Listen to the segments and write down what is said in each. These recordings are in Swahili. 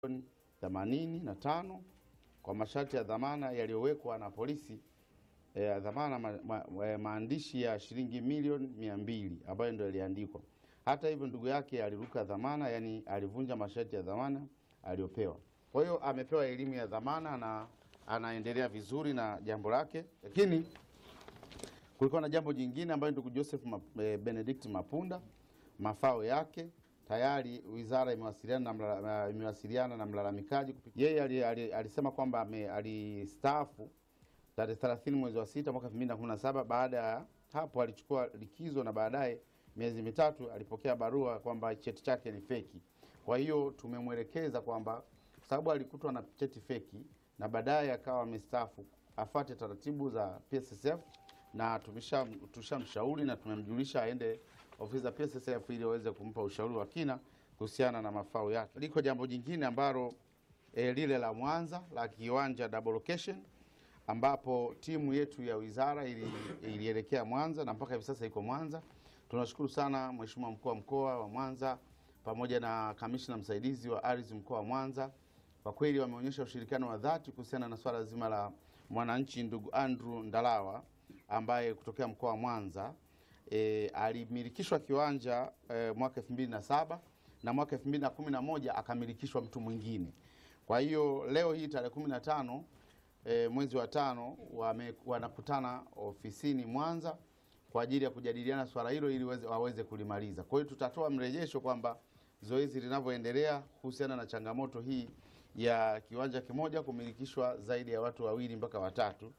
themanini na tano kwa masharti ya dhamana yaliyowekwa na polisi ya dhamana ma, ma, ma, maandishi ya shilingi milioni mia mbili ambayo ndio yaliandikwa. Hata hivyo ndugu yake aliruka dhamana, yani alivunja masharti ya dhamana aliyopewa. Kwa hiyo amepewa elimu ya dhamana na anaendelea vizuri na jambo lake, lakini kulikuwa na jambo jingine ambayo ndugu Joseph Ma- eh, Benedict Mapunda mafao yake tayari wizara imewasiliana na, mla- imewasiliana na mlalamikaji. kupi- Yeye ali- ali- alisema kwamba ame- alistaafu tarehe 30 mwezi wa sita mwaka 2017. Baada ya hapo alichukua likizo na baadaye miezi mitatu alipokea barua kwamba cheti chake ni feki. Kwa hiyo tumemwelekeza kwamba kwa sababu alikutwa na cheti feki na baadaye akawa amestaafu afate taratibu za PSSF na tumesha tushamshauri na tumemjulisha aende ofisi za PSSF ili waweze kumpa ushauri wa kina kuhusiana na mafao yake. Liko jambo jingine ambalo e, lile la Mwanza la kiwanja double location ambapo timu yetu ya wizara ili- ilielekea Mwanza na mpaka hivi sasa iko Mwanza. Tunashukuru sana Mheshimiwa mkuu wa mkoa wa Mwanza pamoja na kamishna msaidizi wa ardhi mkoa wa Mwanza, kwa kweli wameonyesha ushirikiano wa dhati kuhusiana na swala zima la mwananchi ndugu Andrew Ndalawa ambaye kutokea mkoa wa Mwanza e, alimilikishwa kiwanja e, mwaka 2007 na mwaka 2011 akamilikishwa mtu mwingine. Kwa hiyo leo hii tarehe 15 e, mwezi wa tano wame, wanakutana ofisini Mwanza kwa ajili ya kujadiliana swala hilo ili weze- waweze kulimaliza. Kwa hiyo tutatoa mrejesho kwamba zoezi linavyoendelea kuhusiana na changamoto hii ya kiwanja kimoja kumilikishwa zaidi ya watu wawili mpaka watatu.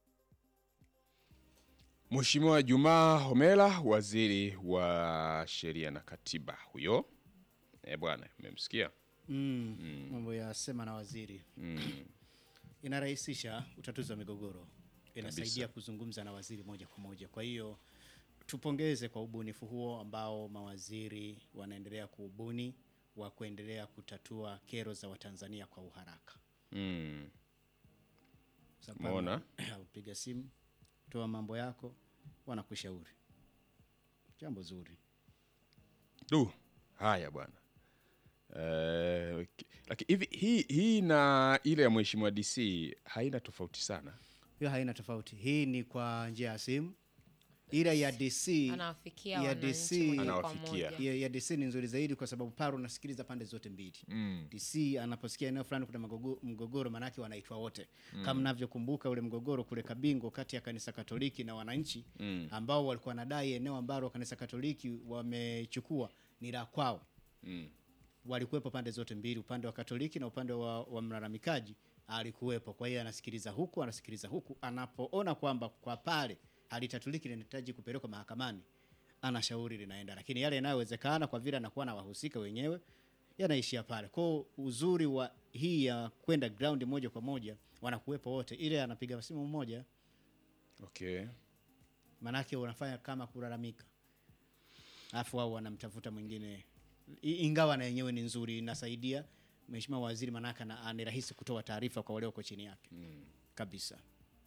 Mheshimiwa Jumaa Homera, waziri wa sheria na katiba huyo. Eh bwana, umemsikia? Mm, mambo ya sema na waziri inarahisisha utatuzi wa migogoro, inasaidia kuzungumza na waziri moja kwa moja. Kwa hiyo tupongeze kwa ubunifu huo ambao mawaziri wanaendelea kuubuni wa kuendelea kutatua kero za Watanzania kwa uharaka. Mm. Sababu Umeona? upiga simu, toa mambo yako, wanakushauri. Jambo zuri. Du, haya bwana. Eh, ki- lakini hivi hii hii na ile ya Mheshimiwa DC haina tofauti sana. Hiyo haina tofauti. Hii ni kwa njia ya simu, ila ya DC anawafikia ya wananchi DC moja kwa Anawafikia. moja. ya, ya DC ni nzuri zaidi kwa sababu pale unasikiliza pande zote mbili. Mm. DC anaposikia eneo fulani kuna magogo- mgogoro, maanake wanaitwa wote kama mnavyokumbuka ule mgogoro kule Kabingo kati ya kanisa Katoliki na wananchi ambao walikuwa wanadai eneo ambalo kanisa Katoliki wamechukua ni la kwao. Mm. Walikuwepo pande zote mbili, upande wa Katoliki na upande wa, wa mlalamikaji alikuwepo. Kwa hiyo anasikiliza huku, anasikiliza huku, anapoona kwamba kwa pale halitatuliki linahitaji kupelekwa mahakamani, anashauri linaenda, lakini yale yanayowezekana kwa vile anakuwa na wahusika wenyewe yanaishia pale. Kwa uzuri wa hii ya kwenda ground moja kwa moja, wanakuwepo wote, ile anapiga simu mmoja, Okay. manake unafanya kama kulalamika, alafu wao wanamtafuta mwingine, I- ingawa na yenyewe ni nzuri, inasaidia mheshimiwa waziri, manake ana- ni rahisi kutoa taarifa kwa walioko chini yake kabisa.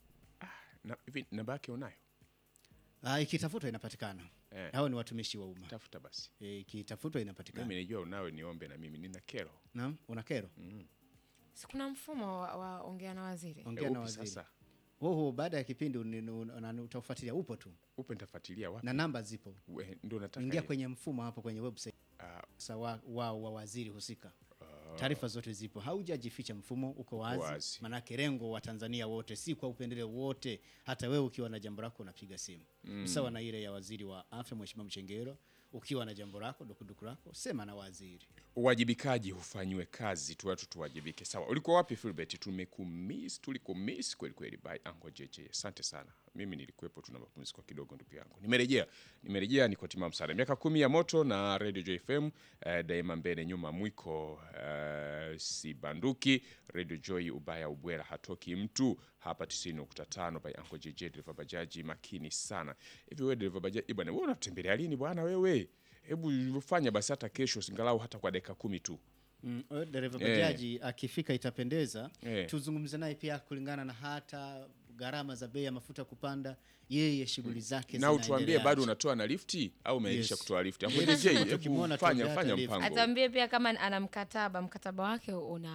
Na hivi namba yake unayo? Ah, ikitafutwa inapatikana. Eh. Hao ni watumishi wa umma. Tafuta basi. Eh, Ikitafutwa inapatikana. Mimi najua unawe niombe na mimi nina kero. Naam, una kero? Si kuna mfumo wa, wa ongea na waziri Ongea Eh, na upi waziri. sasa? Huo huo baada ya kipindi uni- uni- una- utaufuatilia, upo tu Upe nitafuatilia wapi? na namba zipo. We, Ndio nataka. Ingia ni- kwenye mfumo hapo kwenye website Ah, sasa wa, wa, wa waziri husika. Taarifa zote zipo, haujajificha, mfumo uko wazi, wazi. manake lengo wa Tanzania wote, si kwa upendeleo wote. Hata wewe ukiwa na jambo lako unapiga simu sawa na ile ya waziri wa afya Mheshimiwa Mchengero. Ukiwa na jambo lako dukuduku lako, sema na waziri. uwajibikaji hufanyiwe kazi tu, watu tuwajibike. Sawa, ulikuwa wapi Filbert? Tumekumiss, tulikumiss kweli kweli. By Ango JJ, asante sana. Mimi nilikuwepo, tuna mapumziko kidogo, ndugu yangu. Nimerejea, nimerejea, niko timamu sana. Miaka kumi ya moto na Radio Joy FM, eh, daima mbele, nyuma mwiko, eh, si banduki. Radio Joy, ubaya ubwela, hatoki mtu hapa 90.5 by Ango JJ, dereva bajaji makini sana. Hivi wewe dereva bajaji bwana, wewe unatembelea lini bwana wewe? Hebu fanya basi hata kesho, singalau hata kwa dakika kumi tu. Mm, eh, dereva Eh. bajaji akifika itapendeza. Eh. Tuzungumze naye pia kulingana na hata gharama za bei ya mafuta kupanda, yeye shughuli zake na utuambie zinaendeleaje. bado unatoa na lifti au umeisha Yes. kutoa lifti? Yes. Hapo DJ, Tukimwona hebu fanya tuambie fanya hata lift. mpango. atambie pia kama ana mkataba mkataba wake una